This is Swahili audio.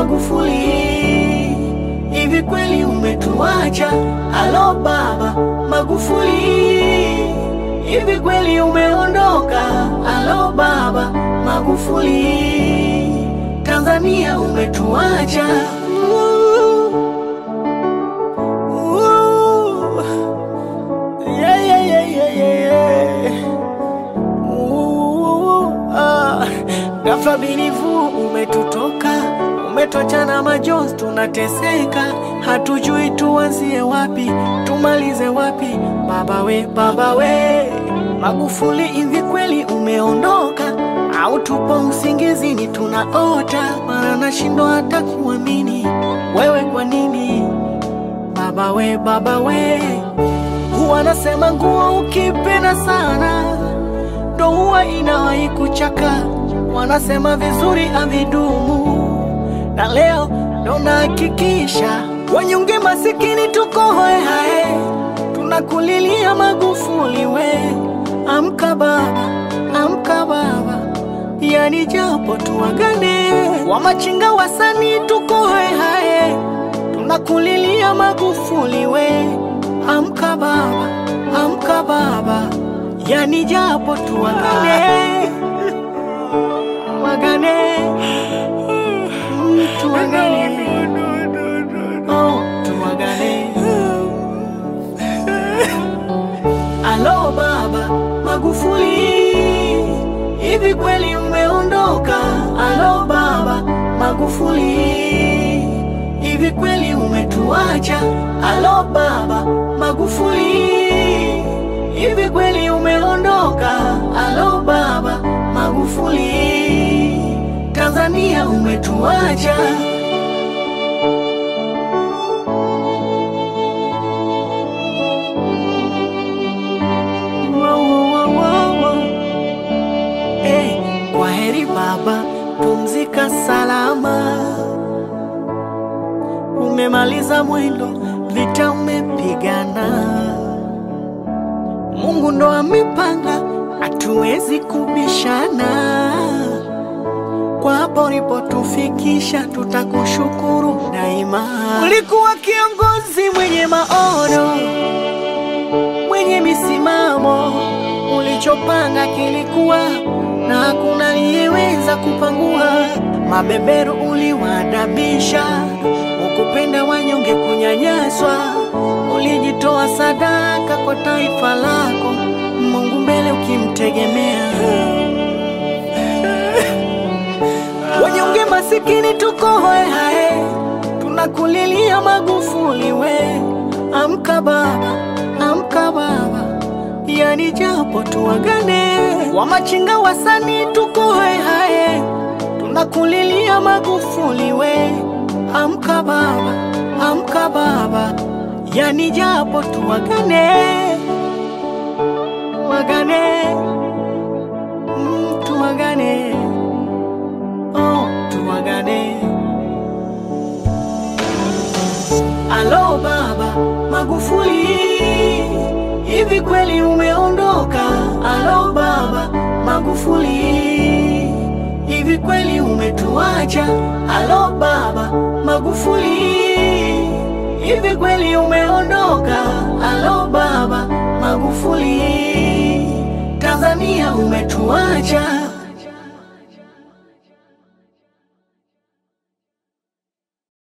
Magufuli, hivi kweli umetuacha? Alo baba Magufuli, hivi kweli umeondoka? Alo baba Magufuli, Tanzania umetuacha. Ooh. Yeah, yeah, yeah, yeah, yeah, yeah. Ooh, ah. Ghafla binivu umetutoka, umetuacha na majonzi, tunateseka, hatujui tuanzie wapi, tumalize wapi. Baba we, baba we, Magufuli, hivi kweli umeondoka au tupo usingizini tunaota? Maana nashindwa hata kuamini, wewe kwa nini? Baba we, baba we, huwa nasema nguo ukipenda sana ndo huwa inawahi kuchaka. Wanasema vizuri havidumu, na leo ndo nahakikisha wanyonge masikini tuko hoe hae, tunakulilia Magufuli we, amka baba, amka baba, yani japo tuwagane wamachinga wasanii tuko hoe hae, tunakulilia Magufuli we, amka baba, amka baba, yani japo tuwagane wagane Mm, tuwagane oh, tuwagane alo baba Magufuli, hivi kweli umeondoka? Alo baba Magufuli, hivi kweli umetuacha? Alo baba Magufuli, hivi kweli umeondoka? Alo baba Magufuli, Tanzania umetuacha. Wow, wow, wow, wow. Hey, kwa heri baba, pumzika salama. Umemaliza mwendo, vita umepigana. Mungu ndo amepanga, hatuwezi kubishana. Kwa hapo ulipotufikisha, tutakushukuru daima. Ulikuwa kiongozi mwenye maono mwenye misimamo, ulichopanga kilikuwa na hakuna aliyeweza kupangua. Mabeberu uliwadabisha, ukupenda wanyonge kunyanyaswa, ulijitoa sadaka kwa taifa lako, Mungu mbele ukimtegemea. Wanyonge masikini tuko hoe hae, tunakulilia Magufuli we, amka baba, amka baba, yani japo tuwagane wamachinga wasanii tuko hoe hae, tunakulilia Magufuli we, amka baba, amka baba, yani japo tuwagane wagane mm, tuwagane oh, tuwagane Alo baba Magufuli, hivi kweli umeondoka? Alo baba Magufuli, hivi kweli umetuacha? Alo baba Magufuli, hivi kweli umeondoka? Alo baba Magufuli, Tanzania umetuacha.